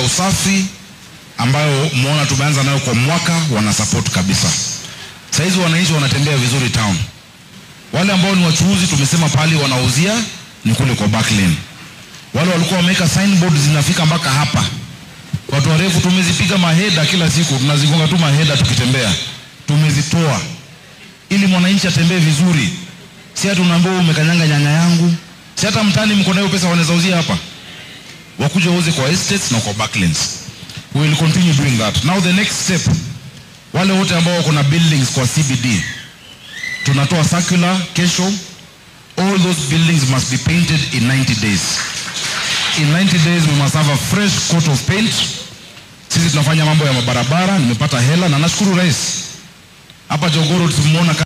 usafi ambayo umeona tumeanza nayo kwa mwaka, wana support kabisa. Saizi wananchi wanatembea vizuri town. Wale ambao ni wachuuzi tumesema pale wanauzia ni kule kwa back lane. Wale walikuwa wameweka signboard zinafika mpaka hapa. Watu warefu tumezipiga maheda kila siku, tunazigonga tu maheda tukitembea, tumezitoa ili mwananchi atembee vizuri. Si hata unaambia umekanyanga nyanya yangu, si hata mtani mko nayo pesa wanaweza uzia hapa, wakuja wauze kwa estates na kwa backlands. We will continue doing that. Now the next step, wale wote ambao wako na buildings kwa CBD, tunatoa circular kesho. All those buildings must be painted in 90 days. In 90 days we must have a fresh coat of paint. Sisi tunafanya mambo ya mabarabara, nimepata hela na nashukuru rais hapa Jogoro tumeona